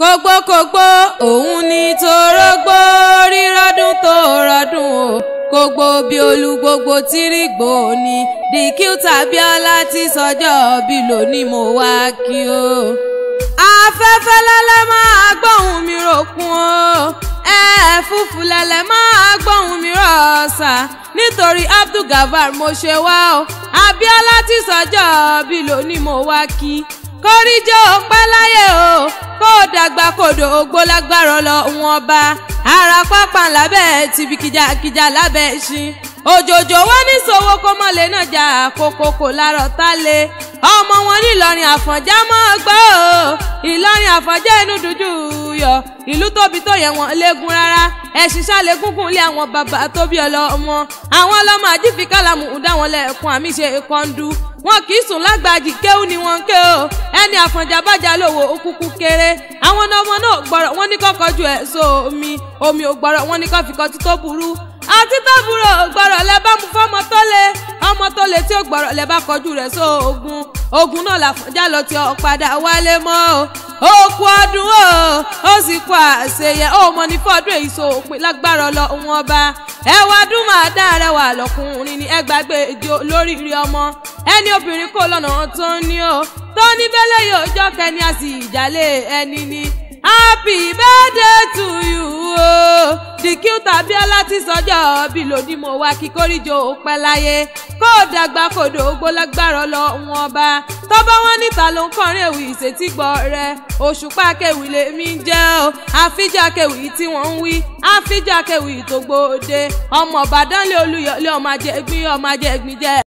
kógbókógbó òun ni torógbó rírọ́dún tó rọ́dún o gbogbo bí olú gbogbo tìrìgbò ni dìkítà bíọ́lá ti sọjọ́ bí lónìí mo wá kí o. afẹ́fẹ́ lẹ́lẹ́ máa gbóhùn mi ròkun o ẹ̀ẹ́fúfú lẹ́lẹ́ máa gbóhùn mi rọ̀ọ̀sà nítorí abdulgafar mo ṣe wá o abíọ́lá ti sọjọ́ bí lónìí mo wá kí kóríjó pẹ́ láyé o kó dàgbà kodò ògbó lágbára lọ wọn bá ara pápá lábẹ́ tìbí kìjàkìjà lábẹ́ ṣin òjòjò wọn ní sowó kó mọ̀lẹ́ náà jà kókókó lárọ̀ tá lé ọmọ wọn nílọrin àfọ̀njá mọ́ gbọ́ o ìlọrin àfọ̀njá inú dúdú yọ ìlú tóbi tó yẹ wọn léegun rárá ẹ̀sìn sálẹ̀ gúngùn lé àwọn bàbá tó bí ọlọ́mọ àwọn ọlọ́mọ àjífi kálàmù dá wọn lẹ́ẹ̀kún àmì ṣe kọ́ńdú wọn kì í sùn lágbàjì kéwù ni wọn ké o ẹni àfọ̀njá bájà lówó òkúkú kéré àwọn ọmọ náà gbọ́rọ̀ wọn ní kọ́kọ́ ju ẹ̀ so omi omi ò gbọ́rọ̀ wọn ní kọ́ fi kọtí tó burú àti tábúrò gbọ́rọ̀ lẹ bá mu fọ́mọ tó lé ọmọ tó lé tí ó gbọ́rọ̀ lẹ bá kọjú rẹ̀ so ogun ogun náà làfọ̀njá lọ tí ọ padà wálé mọ́ o ó kú ọdún o ó sì kú àṣeyẹ ó mọ ní fọdún èyí so òpin lágbára lọ wọn bá ẹ wá dún máa dá rẹwà lọkùnrin ní ẹgbàgbé ìjọ lórí rí ọmọ ẹni obìnrin kò lọ́nà tó ní o tó ní bẹ́lẹ̀ yóò jọ́ kẹ́ni a sì ìjàlẹ̀ ẹni ni happy birthday to you o dìkítà bíọ́lá ti sọjọ́ bí lòdì mo wá kí kórìjọ pẹ́ láyé kó dàgbà kòdò gbólágbára lọ wọn bá tọ́bọ̀ wọn níta ló ń kọrin èwì ìṣètìgbọ́ rẹ òṣùpá kẹwì lèmi ń jẹ́ o àfíjà kẹwì tí wọ́n ń wí àfíjà kẹwì tó gbòde ọmọ ọ̀bàdàn lé olúyọ̀lé ọmọ ajẹ́gbín ọmọ ajẹ́gbín jẹ́